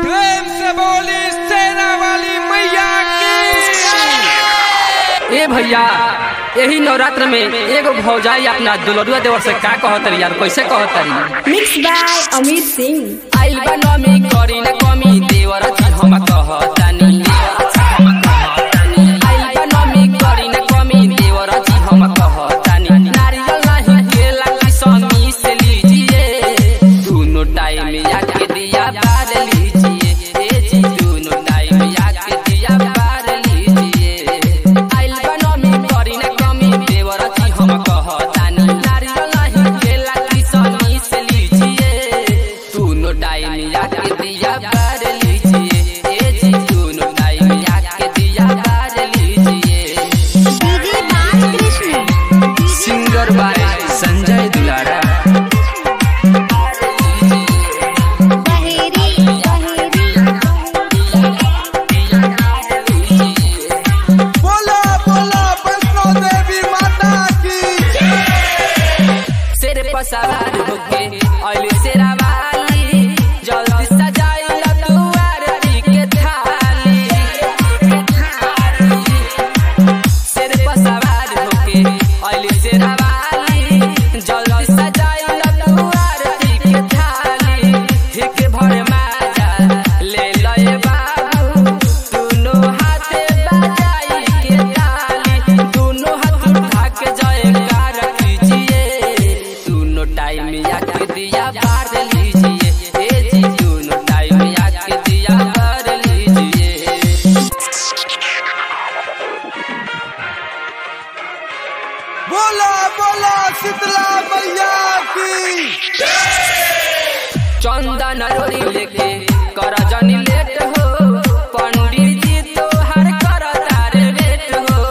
प्रेम से बोली सेना वाली मैया की ए भैया यही नवरात्र में एगो भौजाई अपना दुलरुआ देवर से का कहतरी यार कैसे कहतरी मिक्स बाय अमित सिंह आइल बा नमी करी न कमी देवर जी हम कहतानी आइल बा नमी करी न कमी देवर जी हम कहतानी नारियल नहीं केला की समी से लीजिए दोनों टाइम आके दिया बार लीजिए ए जी दोनों टाइम आके दिया बार लीजिए आइल बा नमी करी न कमी देवर जी हम कहतानी नारियल नहीं केला की समी से लीजिए दोनों टाइम आके दिया बार लीजिए ए जी दोनों टाइम आके दिया बार लीजिए DJ Balkrishna singer by Sanjay Dulara Baheri बोला बोला वैष्णो देवी माता की सिर पर सवार होके अली सेरा वाली जल्दी सजाई ला तू आरती के थाली सिर पर सवार होके अली सेरा वाली जल्दी सजाई ला तू आरती के थाली हिक भर माजा ले लए बाबू दोनों हाथे बजाई के ताली दोनों हाथ उठा के जयकार कीजिए दोनों टाइम आके दिया बार लीजिए ए जी दोनों टाइम आके दिया बार लीजिए बोला बोला शीतला मैया की चंदन रोड़ी लेके कर जनी लेट हो पंडित जी तो हर कर तारे लेट हो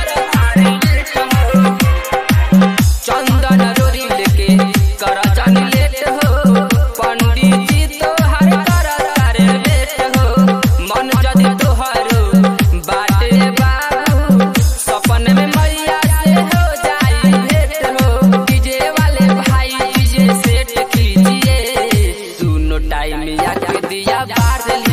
चंदन रोड़ी लेके कर जनी लेट हो पंडित जी तो हर कर तारे लेट हो मन जदि तोहरो बाटे बाबू सपन में मैया से हो जाई भेंट हो डीजे वाले भाई डीजे सेट कीजिए दोनों टाइम आके दिया बार